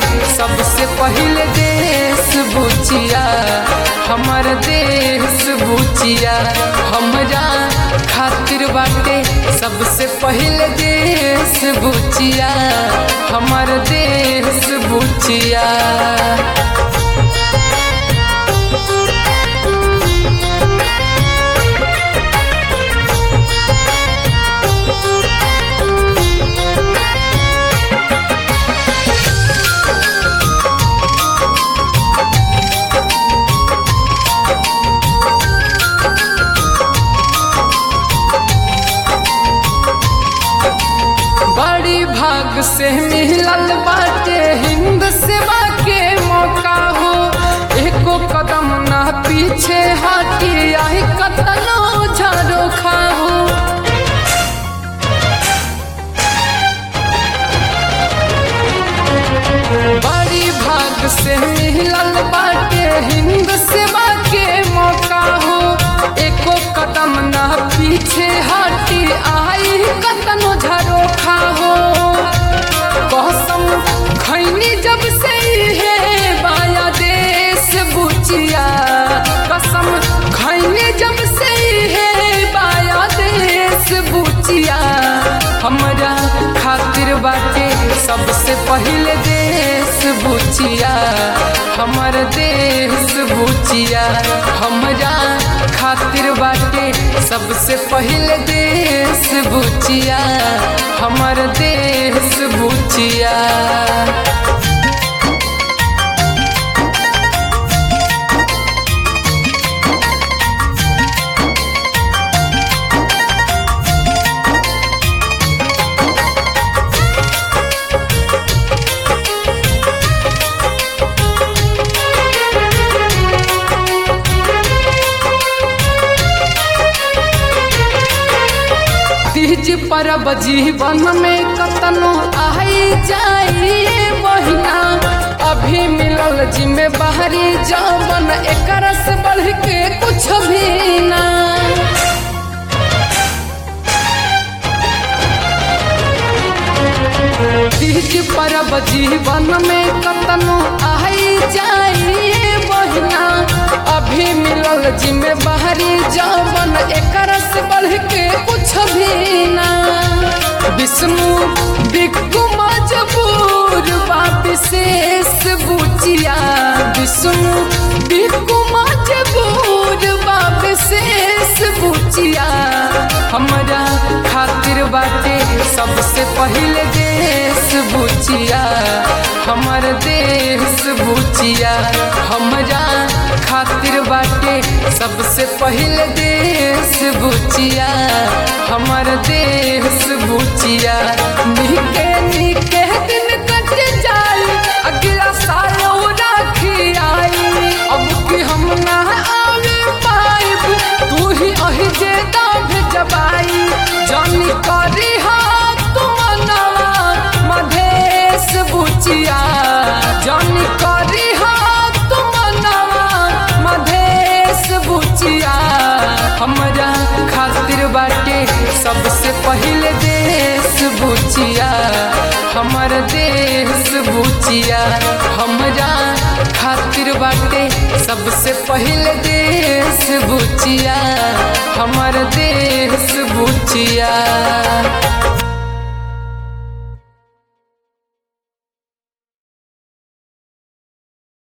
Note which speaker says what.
Speaker 1: सबसे पहले देश बुचिया हमर देश बुचिया हमरा खातिर बाटे सबसे पहले देश बुचिया हमर देश बुचिया बड़ी भाग से मिलल बाटे हिंद सेवा के मौका हो एको कदम ना पीछे हटी आई कतनो झाड़ो खाहो बड़ी भाग से मिलल बाटे हिंद सेवा के मौका हो एको कदम ना पीछे हटी आई कतनो झरो खाहो कसम खैनी जब से है बाया देश बुचिया कसम खैनी जब से है बाया देश बुचिया हमरा खातिर बाटे सबसे पहले देश बुचिया हमर देश बुचिया हमरा खातिर बाटे सबसे पहले देश बुचिया हमर देश बुचिया तीज परब जीवन में कतनो आई जाइए बहिना अभी मिलल जिम्मे बाहरी जवन एकर से बढ़ के कुछ भी ना तीज परब जीवन में कतनो आई जाइए बहिना अभी मिलल जिम्मे बाहरी जवन एकर से बढ़ के कुछ भी ना विष्णु बिक्कू मजबूर बा विशेष बुचिया विष्णु बिक्कू मजबूर बा विशेष बुचिया हमरा खातिर बाटे सबसे पहले देश बुचिया हमर देश बुचिया हमरा खातिर बाटे सबसे पहले देश बुचिया हमर देश बुचिया निके निके दिन कट जाई अगला साल राखी आई अब कि हम ना आवे पाइब तू ही अहि जे दाभ जबाई जानी करी हाथ तुमनवा मधेश बुचिया जानी करी हाथ तुमनवा मधेश बुचिया हमरा खातिर बाटे सबसे पहले देश बुचिया हमर देश बुचिया हमरा खातिर बाटे सबसे पहले देश बुचिया हमर देश बुचिया